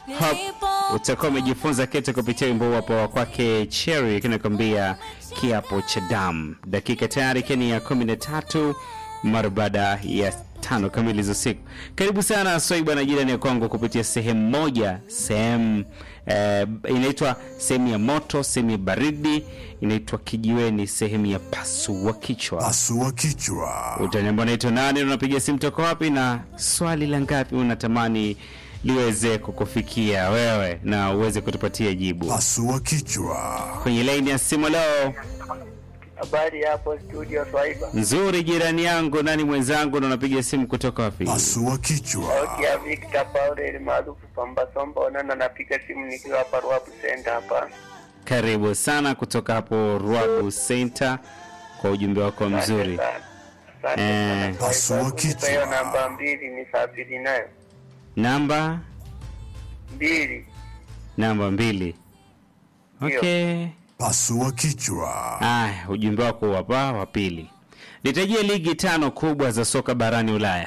Hope utakuwa umejifunza kitu kupitia wimbo huu hapo wa kwake Cherry kinakwambia kiapo cha damu. Dakika tayari ikiwa ni ya kumi na tatu mara baada ya tano kamili za usiku. Karibu sana Swaiba na jirani ya kwangu kupitia sehemu moja, sehemu eh, inaitwa sehemu ya moto, sehemu ya baridi, inaitwa kijiweni, sehemu ya pasua kichwa. Pasua kichwa. Utaniambia unaitwa nani, unapiga simu toka wapi, na swali la ngapi unatamani liweze kukufikia wewe na uweze kutupatia jibu Pasua kichwa. kwenye laini ya simu leo. Habari hapo studio Swaiba. Nzuri jirani yangu, nani mwenzangu, na unapiga simu kutoka wapi? Pasua kichwa. Sauti ya Victor Paul maarufu Pamba Somba Onana, napiga simu nikiwa hapa Ruapu Center hapa. Karibu sana kutoka hapo Ruabu Center kwa ujumbe wako mzuri. Asante Eh. sana. Pasua Swaiba, kichwa. kunipa hiyo namba mbili nisafiri nayo. Namba Mbili. namba mbili. Ndio. Okay. Pasua kichwa. Aya, ujumbe wako hapa wa pili. Nitajie ligi tano kubwa za soka barani Ulaya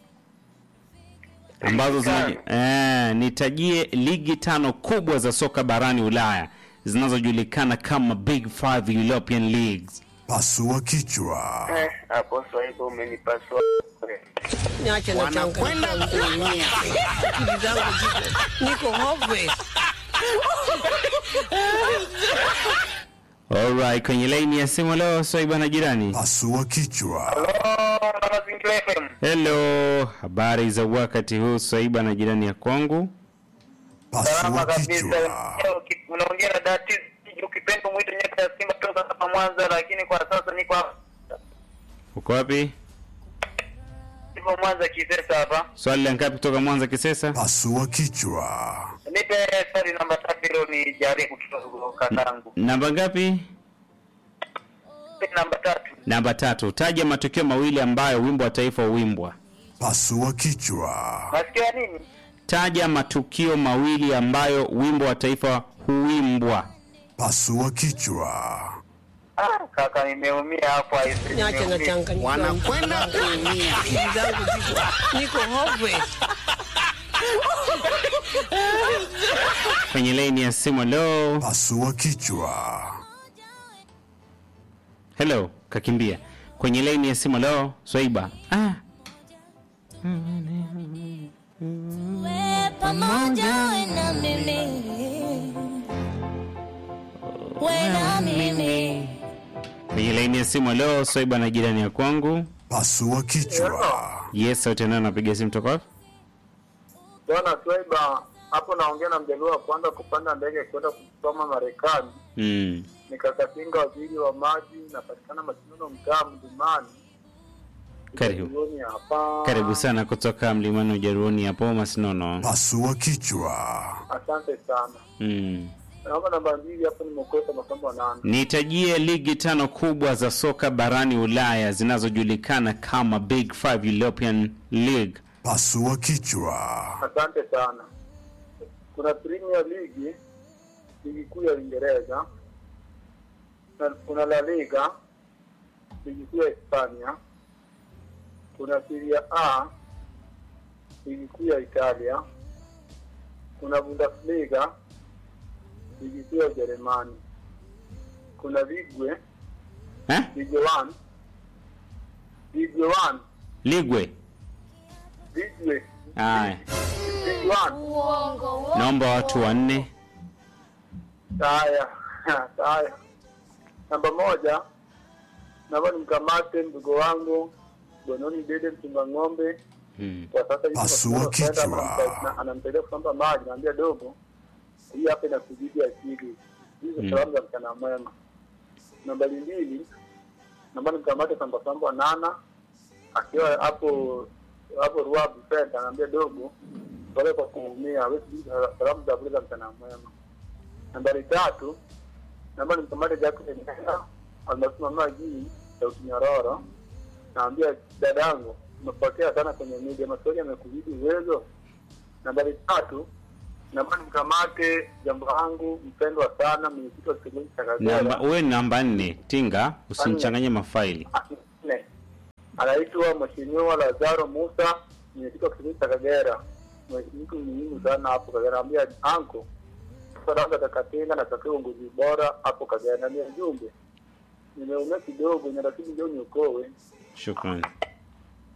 ambazo zina eh, nitajie ligi tano kubwa za soka barani Ulaya zinazojulikana kama Big Five European Leagues. Pasua kichwa. Eh, hapo Swaiba umenipasua. Niache na changamoto kuumia. Akili zangu ziko niko hopeless. Alright, kwenye laini ya simu leo Swaiba na jirani. Pasua kichwa. Oh, na mazingira FM. Hello, habari za wakati huu Swaiba na jirani ya kwangu? Salama Pasua kabisa. kichwa. Leo ki- Unaongea na dati ukipenda mwite nyaka ya Simba kutoka hapa Mwanza, lakini kwa sasa niko hapa Uko wapi? niko Mwanza Kisesa hapa. Swali la ngapi kutoka Mwanza Kisesa? Pasua kichwa. Nipe swali namba tatu hilo ni jaribu kidogo kakangu. Namba ngapi? Nipe namba tatu. Namba tatu. Taja matukio mawili ambayo wimbo wa taifa huimbwa. Pasua kichwa. Nasikia nini? Taja matukio mawili ambayo wimbo wa taifa huimbwa. Pasua kichwa. Ah, kaka nimeumia hapo aise. Niache na nimeumia. changamoto. Wanakwenda kuumia. Akili zangu ziko niko hopeless. Kwenye laini ya simu leo. Pasua kichwa. Hello, kakimbia. Kwenye laini ya simu leo. Swaiba. Ah, Wewe pamoja we na mimi we na mimi kwenye laini ya simu leo Swaiba na jirani ya kwangu. Pasua kichwa. Yes, sauti nani napiga simu toka wapi? Bwana Swaiba, hapo naongea na mjaluo wa kwanza kupanda ndege kwenda kusoma Marekani. Mm. Nikakatinga waziri wa maji, napatikana Masinono, mtaa Mlimani. Karibu. Jioni hapa. Karibu sana kutoka mlimani Ujaruoni hapo Masinono. Pasua kichwa. Asante sana. Mm. Naomba namba mbili hapo, nimekosa masomo nane. Nitajie ligi tano kubwa za soka barani Ulaya zinazojulikana kama Big Five European League. Pasua kichwa. Asante sana. Kuna Premier League, ligi kuu ya Uingereza. Na Kuna La Liga, ligi kuu ya Hispania. Kuna Serie A, ligi kuu ya Italia. Kuna Bundesliga, ligi kuu ya Ujerumani. Kuna Ligue, Eh? Ligue 1, Ligue 1, Ligwe. Ligue, Aya. Ligue 1. Naomba watu wanne. Haya, haya. Namba moja, naomba nimkamate mdogo wangu Bononi Dede mchunga ng'ombe. Mm. Kwa sasa hivi Pasua kwa sababu kichwa. anamsa- na- anamsaidia kusamba maji, naambia dogo, hii hapa inakuzidi akili. Hizo Mm. salamu za mchana mwema. Nambari mbili, naomba nimkamate samba samba nana akiwa hapo hapo Ruabu Center, anaambia dogo, pole kwa kuumia, wewe sijui salamu za vile za mchana mwema. Nambari tatu, naomba nimkamate Jackson Ndala almasimama jii sauti nyororo, naambia dadangu, umepotea sana kwenye media, maswali yamekuzidi uwezo. Nambari tatu, naomba nimkamate jambo langu mpendwa sana mwenyekiti wa kitongoji cha Namba Kagera uwe namba nne. Tinga, usimchanganye mafaili. nne anaitwa Mheshimiwa Lazaro Musa, mwenyekiti wa kitongoji cha Kagera. mtu muhimu sana hapo Kagera, naambia anko Saranga Takatenga natakiwa uongozi bora hapo Kagera, naambia jumbe nimeumia kidogo, na rafiki ndio niokoe. Shukrani.